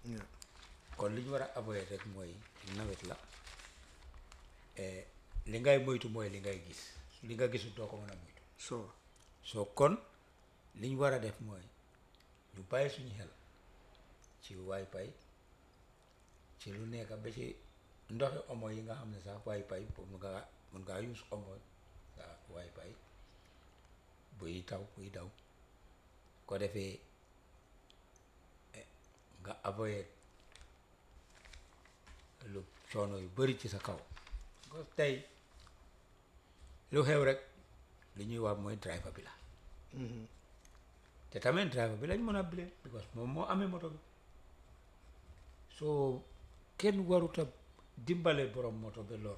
Yeah. kon li ñu war a avoyer rek mooy nawet la eh, li ngay moytu mooy li ngay gis li nga gisul doo ko mën a moytu so soo kon li ñu war a def mooy ñu bàyyi suñu xel ci waay-pay ci lu nekk ba ci ndoxi omo yi nga xam ne sax waay-pay pour mun ngaa mun ngaa use omo nga waay-pay buy taw buy daw ko defee eh, nga avoyer lu coono yu bari ci sa kaw ko tey lu xew rek li ñuy wax mooy driver bi la te tamit driver bi lañ mën a blame because moom moo amee moto bi soo kenn warut a dimbale borom moto bi loru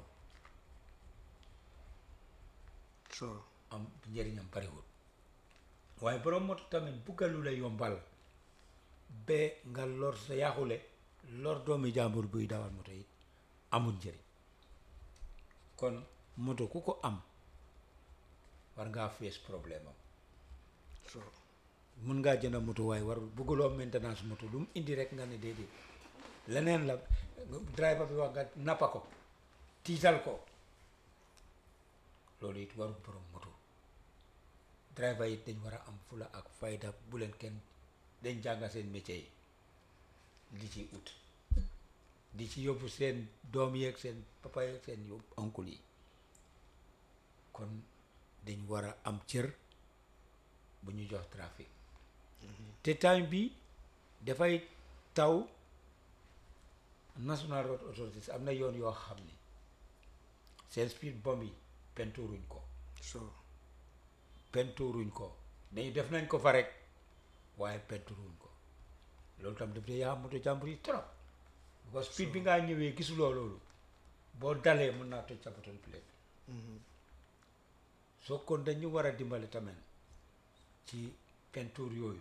so am njëriñam bariwul waaye borom moto tamit buggalu la yombal ba nga lor sa yaaxule lor doomi jàmbur buy dawal moto yi amul njëriñ kon moto ku ko am war ngaa fees problème am so mun ngaa jënd moto waaye warul bugguloo maintenance moto lu mu indi rek nga ne déedéet leneen la driver bi wax nga nappa ko tiital ko loolu it warul borom moto driver yi dañ war a am fula ak fayda bu leen kenn dañ jànga seen métier yi di ci ut di ci yóbbu seen doom yeeg seen papa yeeg seen yóbbu oncle yi kon dañ war a am cër bu ñu jox trafic te time bi dafay taw national road authorities am na yoon yoo xam ne seen speed bomb yi penturuñ ko so penturuñ ko dañu def nañ ko fa rek waaye penturuñ ko loolu tam daf dee yaa moto jàmbur yi trop because speed bi ngaa ñëwee gisuloo loolu boo dalee mën naa toj sa button plate bi soo kon dañu war a dimbali tamit ci peinture yooyu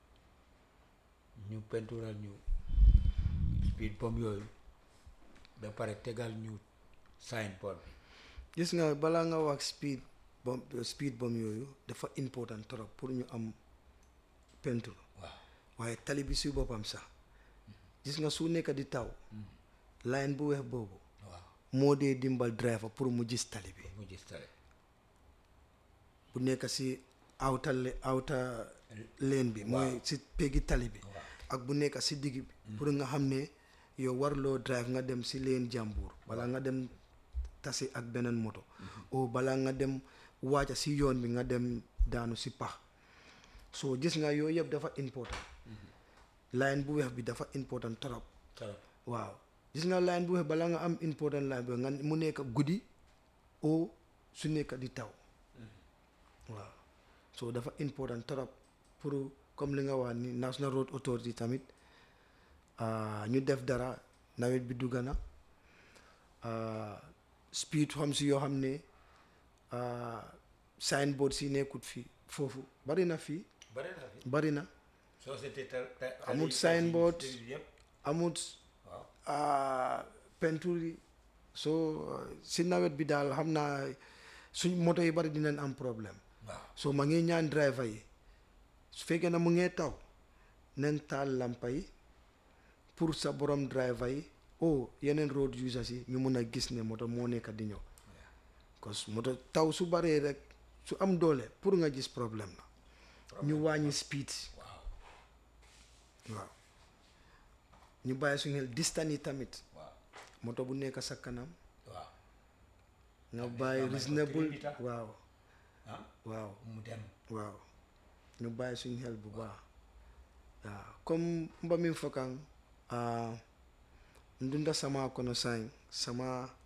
ñu peintural ñu speed bomb yooyu ba pare tegal ñu signboard bi gis nga balaa nga wax speed bomb speed bomb yooyu dafa important trop pour ñu am peinture waaw waaye tali bi si boppam sax gis nga su nekk di taw line bu weex boobu waaw moo dee dimbal driver pour mu gis tali bi mu gis tale bu nekk si outer le- outer lane bi mooy si peggi tali bi ak bu nekk si digg bi pour nga xam ne yow warloo drive nga dem si lane jàmbur balaa nga dem tasi ak beneen moto o balaa nga dem waaca si yoon bi nga dem daanu si pax soo gis nga yooyu yëpp dafa important line bu weex bi dafa important trop trop waaw gis nga line bu weex balaa nga am important line bi nga mu nekk guddi o su nekk di taw waaw so dafa important trop pour comme li nga wax ni National Road Authority tamit ah, ñu def dara nawet bi dugg na ah, speed xam si yoo xam ne ah, signboard si nekkut fii foofu bari na fii bari na fi bari na société te te Amul signboard. yëpp amut waaw ah, peinture yi so si nawet bi daal xam naa suñ moto yi bari dinañ am problème waaw so ma ngi ñaan driver yi su fekkee na mu ngee taw nen taal lampa yi pour sa borom driver yi oh yeneen road users yi ñu mun a gis ne moto moo nekk di ñëw cause moto taw su baree rek su am doole pour nga gis problème la ñu wàññi speed waaw waaw ñu bàyyi suñu xel distance yi tamit waaw moto bu nekk sa kanam waaw nga Tamit bàyyi nga may ko reasonable three meter. waaw ah waaw mu dem waaw ñu bàyyi suñu xel bu baax waaw comme mbamin fokan ah, ndunda sama kono sain sama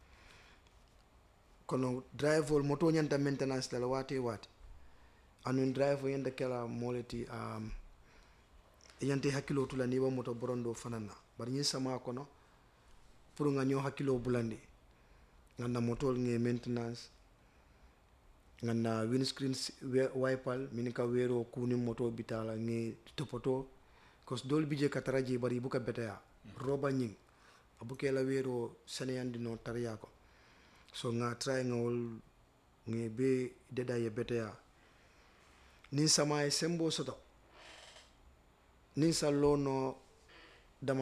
kono driver moto ñanta maintenance dala waate waate anun driver yanda kela moleti um, yante hakkilo tula ni ba moto borondo fanana bari ñin sama kono pour nga ñoo hakkilo bulandi nganda motol nge maintenance ganna windscreen si- we- wipal min ka wero kuni moto bitala nge topoto kos dol bije ka taraji bari buka beteya roba nying abuke la wero seneyandi no tarya ko so nga try nga wol nge be deda ye beteya nin sama e sembo soto nin sa lono